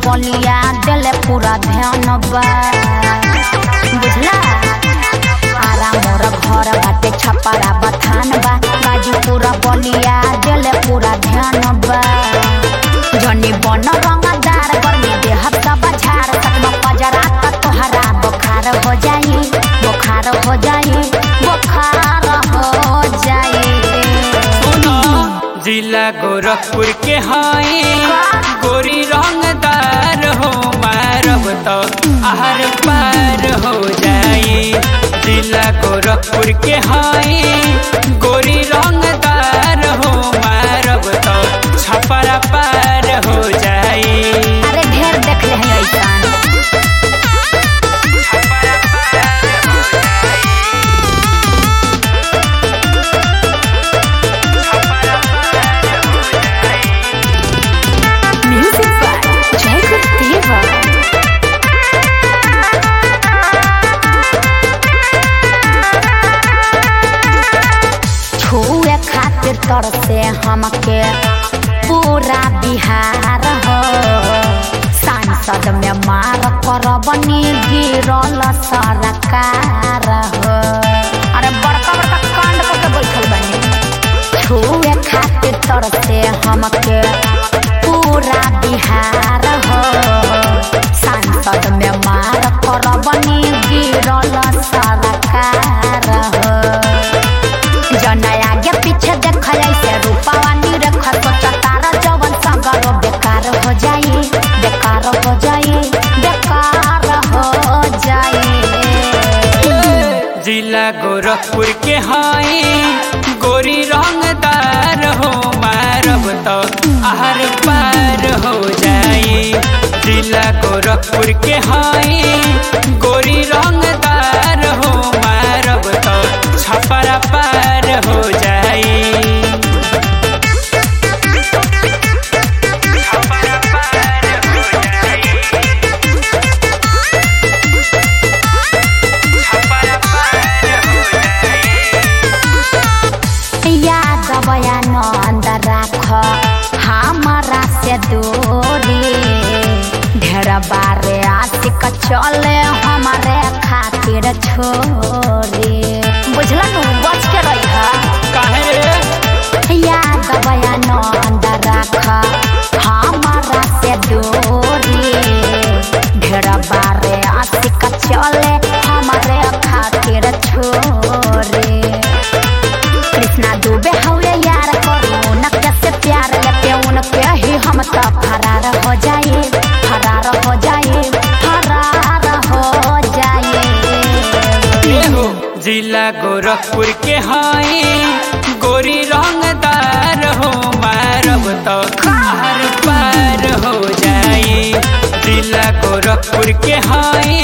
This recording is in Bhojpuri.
बलिया दिले पूरा ध्यान बा बुझला आरा मोर घर बाटे छपरा बथान बा गाजी पूरा बलिया दिले पूरा ध्यान बा जनी बन रंगदार गर्मी देह सब झाड़ सकम पजरा त तोहरा बुखार हो जाई बुखार हो जाई बुखार हो जाई सुनो जिला गोरखपुर के हाई गोरी रंगदार हो मारब तो आहर पार हो जाई जिला गोरखपुर के हाई गोरी रंगदार हो मारब तो छपरा पार हो जाई अरे ढेर देख ले हैं ऐसान छपरा पार हो जाई छपरा पार हो जाई म्यूजिक बाय जयकुल देवा छुए खातिर तरसे हमके पूरा बिहार हो सांसद में मार करबनी गिरल सरकार हो अरे बड़का बड़का कांड करके बैठल बनी छुए खातिर तरसे हमके पूरा बिहार हो सांसद में मार करबनी गिरल सरकार हो जन आगे पीछे देख ऐसे रूपावा निरख सोच तारा जवन सगरो बेकार हो जाई बेकार हो जाई बेकार हो जाई जिला गोरखपुर के हाई गोरी रंगदार हो मारब तो आहर पार हो जाई जिला गोरखपुर के हाई गोरी रंगदार हो मारब तो छपरा पार हो जाई छपरा पार हो जाई छपरा पार हो जाई याद बयानंद राख हमारा से दूरी ढेर बारे आशिक चले हमारे खातिर छोरी बुझला नु बच के रही काहे रे याद बयानंद राख हमारा से दूरी ढेर बारे आशिक चले हमारे खातिर छोरी कृष्णा दुबे हौले यार करू उनके से प्यार लेके उनके ही हम तो फरार हो जाए फरार हो जाए फरार हो जाए एहो जिला गोरखपुर के हाई गोरी रंगदार हो मारब तो हर पार हो जाई जिला गोरखपुर के हाई